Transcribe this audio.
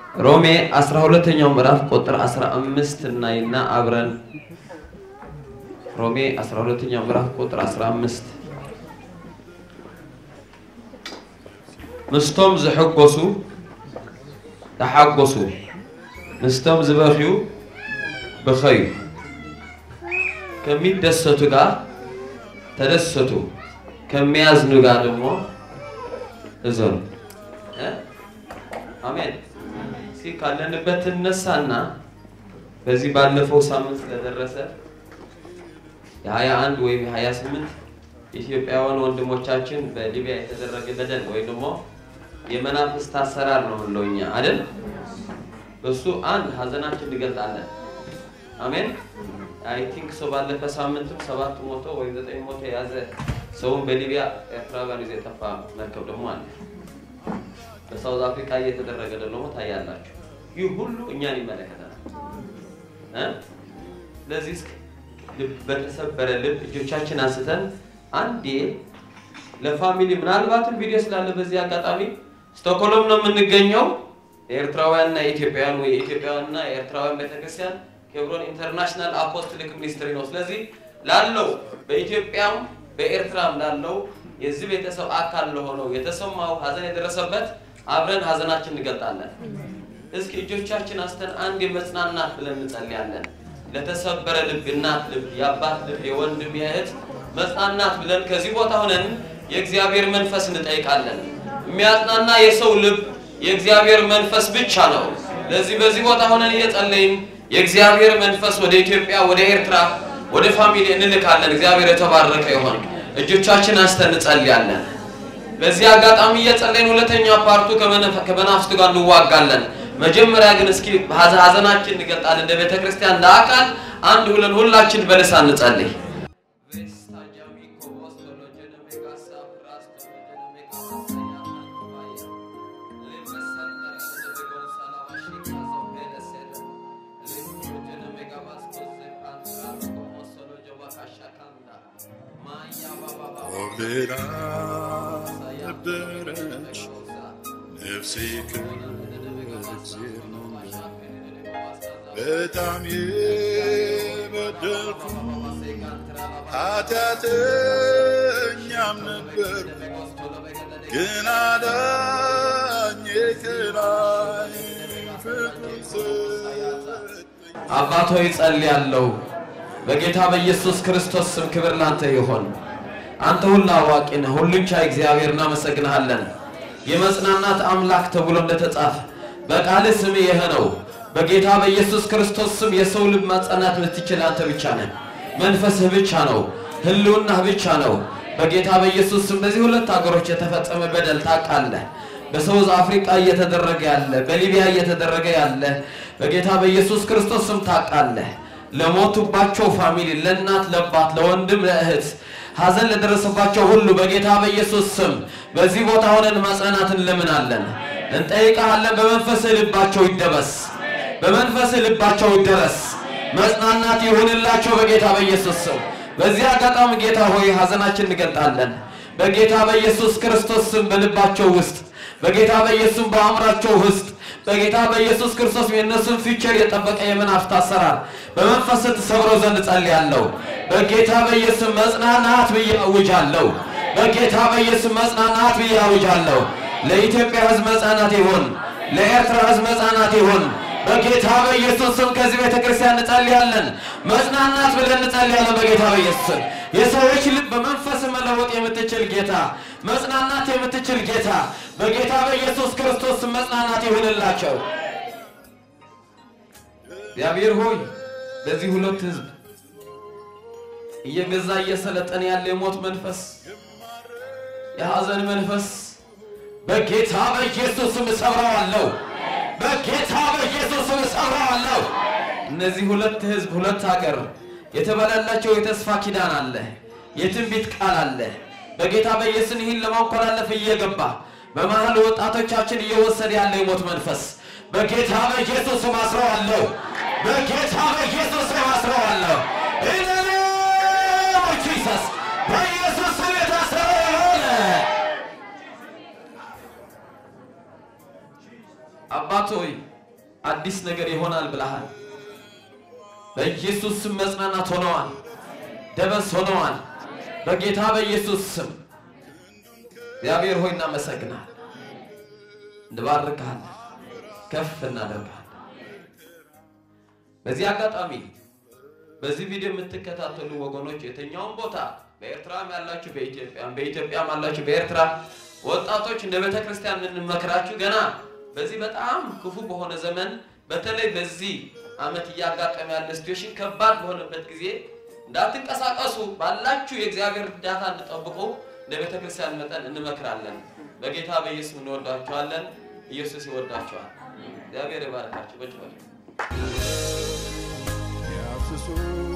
ሮሜ 12ኛው ምዕራፍ ቁጥር 15 እናይና አብረን ሮሜ 12ኛው ምዕራፍ ቁጥር 15 ምስቶም ዝሕጎሱ ተሓጎሱ ምስቶም ዝበኽዩ ብኸዩ ከሚደሰቱ ጋር ተደሰቱ ከሚያዝኑ ጋር ደግሞ እዘኑ። እ? አሜን። እስኪ ካለንበት እነሳና በዚህ ባለፈው ሳምንት ስለደረሰ የሀያ አንድ ወይም የሀያ ስምንት ኢትዮጵያውያን ወንድሞቻችን በሊቢያ የተደረገ በደል ወይም ደግሞ የመናፍስት አሰራር ነው የምንለው እኛ አይደል? በሱ አንድ ሀዘናችን እንገልጣለን። አሜን። አይ ቲንክ ሰው ባለፈ ሳምንትም ሰባት ሞቶ ወይም ዘጠኝ ሞቶ የያዘ ሰውን በሊቢያ ኤርትራውያን ይዞ የጠፋ መርከብ ደግሞ አለ። በሳውዝ አፍሪካ እየተደረገ ደግሞ ታያላችሁ። ይህ ሁሉ እኛን ይመለከተናል እ ስለዚህ እስኪ ልብ በተሰበረ ልብ እጆቻችን አንስተን አንዴ ለፋሚሊ ምናልባትም ቪዲዮ ስላለ በዚህ አጋጣሚ ስቶክሆልም ነው የምንገኘው። የኤርትራውያንና የኢትዮጵያውያን ወይ የኢትዮጵያውያንና የኤርትራውያን ቤተክርስቲያን ኬብሮን ኢንተርናሽናል አፖስትሊክ ሚኒስትሪ ነው። ስለዚህ ላለው በኢትዮጵያም በኤርትራም ላለው የዚህ ቤተሰብ አካል ለሆነው የተሰማው ሀዘን የደረሰበት አብረን ሀዘናችን እንገልጣለን። እስኪ እጆቻችን አስተን አንድ የመጽናናት ብለን እንጸልያለን። ለተሰበረ ልብ፣ እናት ልብ፣ የአባት ልብ፣ የወንድም የእህት መጽናናት ብለን ከዚህ ቦታ ሆነን የእግዚአብሔር መንፈስ እንጠይቃለን። የሚያጽናና የሰው ልብ የእግዚአብሔር መንፈስ ብቻ ነው። ለዚህ በዚህ ቦታ ሆነን እየጸለይን የእግዚአብሔር መንፈስ ወደ ኢትዮጵያ፣ ወደ ኤርትራ፣ ወደ ፋሚሊ እንልካለን። እግዚአብሔር የተባረከ ይሆን። እጆቻችን አንስተን እንጸልያለን። በዚህ አጋጣሚ እየጸለይን ሁለተኛ ፓርቱ ከመናፍስቱ ጋር እንዋጋለን። መጀመሪያ ግን እስኪ ሀዘናችን እንገልጣለን። እንደ ቤተ ክርስቲያን እንደ አካል አንድ ሁለን ሁላችን በልሳን እንጸልይ። ወግዳ ነበረች ነፍሴ ከእግዚአብሔር ነው በጣም የበደልኩ ኃጢአተኛም ነበር ግን አዳኜ ከላይ ፍቅሩን ሰጠኝ። አባት ሆይ ጸልያለሁ። በጌታ በኢየሱስ ክርስቶስ ስም ክብር ላንተ ይሆን። አንተ ሁሉ አዋቂ ነህ፣ ሁሉን ቻይ እግዚአብሔር እናመሰግንሃለን። የመጽናናት አምላክ ተብሎ እንደተጻፈ በቃልህ ስም ይህ ነው። በጌታ በኢየሱስ ክርስቶስ ስም የሰው ልብ ማጽናናት የምትችል አንተ ብቻ ነህ። መንፈስህ ብቻ ነው፣ ህልውናህ ብቻ ነው። በጌታ በኢየሱስ ስም በዚህ ሁለት ሀገሮች የተፈጸመ በደል ታውቃለህ። በሳውዝ አፍሪካ እየተደረገ ያለ፣ በሊቢያ እየተደረገ ያለ በጌታ በኢየሱስ ክርስቶስ ስም ታውቃለህ። ለሞቱባቸው ፋሚሊ፣ ለእናት፣ ለአባት፣ ለወንድም፣ ለእህት ሐዘን ለደረሰባቸው ሁሉ በጌታ በኢየሱስ ስም በዚህ ቦታ ሆነን ማጽናናትን እንለምናለን፣ እንጠይቃለን። በመንፈስህ ልባቸው ይደበስ፣ በመንፈስህ ልባቸው ይደረስ፣ መጽናናት ይሁንላቸው በጌታ በኢየሱስ ስም። በዚህ አጋጣሚ ጌታ ሆይ ሐዘናችን እንገልጣለን። በጌታ በኢየሱስ ክርስቶስ ስም በልባቸው ውስጥ በጌታ በኢየሱስ በአእምራቸው ውስጥ በጌታ በኢየሱስ ክርስቶስ የእነሱን ፊቸር የጠበቀ የመናፍስት አሰራር በመንፈስ ተሰብሮ ዘንድ ጸልያለሁ። በጌታ በኢየሱስ መጽናናት ብዬ አውጃለሁ። በጌታ በኢየሱስ መጽናናት ብዬ አውጃለሁ። ለኢትዮጵያ ሕዝብ መጽናናት ይሁን፣ ለኤርትራ ሕዝብ መጽናናት ይሁን። በጌታ በኢየሱስ ስም ከዚህ ቤተ ክርስቲያን እንጸልያለን። መጽናናት ብለን እንጸልያለን። በጌታ በኢየሱስ ስም የሰዎች ልብ በመንፈስ መለወጥ የምትችል ጌታ፣ መጽናናት የምትችል ጌታ በጌታ በኢየሱስ ክርስቶስ ስም መጽናናት ይሁንላቸው። እግዚአብሔር ሆይ በዚህ ሁለት ህዝብ እየገዛ እየሰለጠነ ያለ የሞት መንፈስ፣ የሐዘን መንፈስ በጌታ በኢየሱስ ስም እሰብረዋለሁ። በጌታ በኢየሱስ ስም እሰብረዋለሁ። እነዚህ ሁለት ህዝብ ሁለት ሀገር የተበላላቸው የተስፋ ኪዳን አለ፣ የትንቢት ቃል አለ። በጌታ በኢየሱስ ይህን ለማንኮላለፍ እየገባ በመሀል ወጣቶቻችን እየወሰደ ያለ የሞት መንፈስ በጌታ በኢየሱስ ስም አስረዋለሁ። በጌታ በኢየሱስ ስም አስረዋለሁ። In the name of Jesus በኢየሱስ ስም የታሰረ የሆነ አባት ሆይ አዲስ ነገር ይሆናል ብለሃል። በኢየሱስ ስም መጽናናት ሆነዋል፣ ደበስ ሆነዋል። በጌታ በኢየሱስ ስም እግዚአብሔር ሆይ እናመሰግናል፣ እንባርካለን፣ ከፍ እናደርጋለን። በዚህ አጋጣሚ በዚህ ቪዲዮ የምትከታተሉ ወገኖች የትኛውም ቦታ በኤርትራም ያላችሁ በኢትዮጵያም በኢትዮጵያም አላችሁ በኤርትራ ወጣቶች እንደ ቤተ ክርስቲያን የምንመክራችሁ ገና በዚህ በጣም ክፉ በሆነ ዘመን በተለይ በዚህ ዓመት እያጋጠመ ያለ ሲትዌሽን ከባድ በሆነበት ጊዜ እንዳትንቀሳቀሱ ባላችሁ የእግዚአብሔር እርዳታ እንድጠብቁ እንደ ቤተ ክርስቲያን መጠን እንመክራለን። በጌታ በኢየሱስ እንወዳችኋለን። ኢየሱስ ይወዳችኋል። እግዚአብሔር ይባርካችሁ። በጭ ያፍስሱ